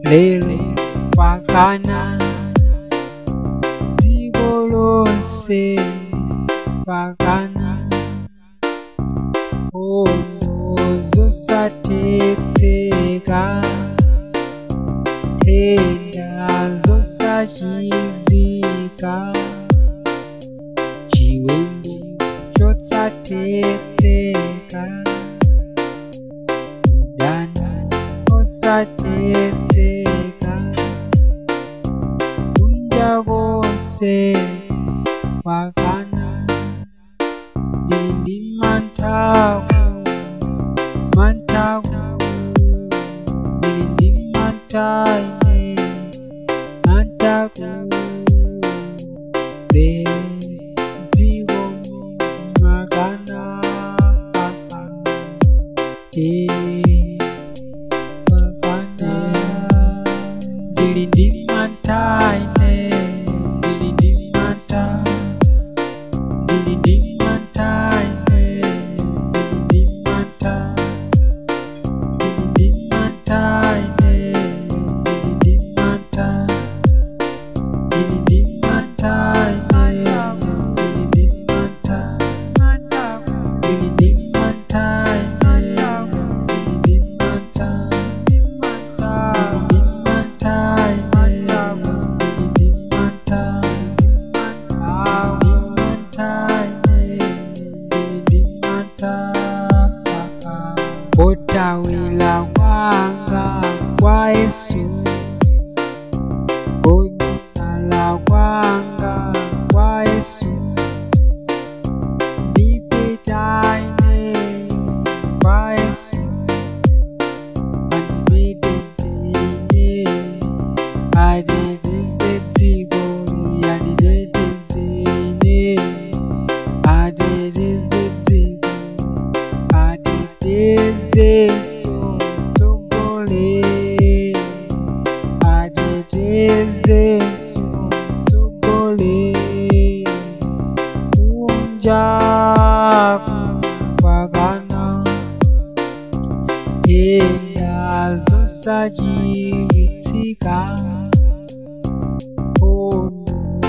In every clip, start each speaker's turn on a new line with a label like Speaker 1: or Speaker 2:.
Speaker 1: lero kwakana dziko lonse kwakana hondo zosatedzeka tenda zosachizika chiwembu chosatedzeka udana osatedzeka kunja konse kwakana ndindi mantaku mantaku ndindi mantaine mantaku bedziko makana makana ndindi mantaine ndindi manta ndindi mantaine ndindi manta ndindi mantaine ndindi manta ndindi mantaine ndindi manta ndindi mantaine ndindi manta Kotawila kwanga kwa Yesu Kobisala kwanga kwa Yesu Ndipitaine kwa Yesu Andidetezine Adeteze dzigori Adidetezine Adeteze dzigori Adeteze sotsogole Adeteze sotsogole Kunjaku kwakana tenda zosachiritsika hondo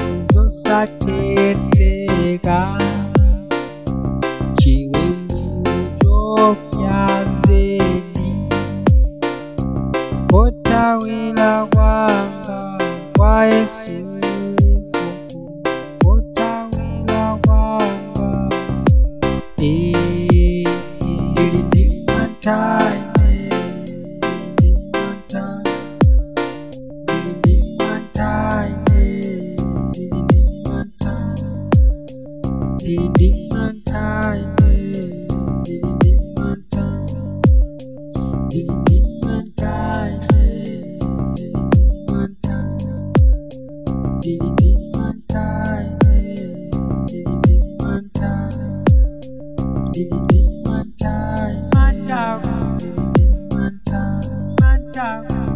Speaker 1: zosatedzeka chiwembu chopyazeni kotawira kwanga kwa yesu kotawira kwanga ndili ndi mantaine ndili ndi mantaine ndili ndi mantaine ndili ndi mantaine ndili ndi mantaine ndili ndi mantaine ndili ndi mantaine ndili ndi mantaine ndili ndi mantaine ndili ndi mantaine ndili ndi mantaine ndili ndi mantaine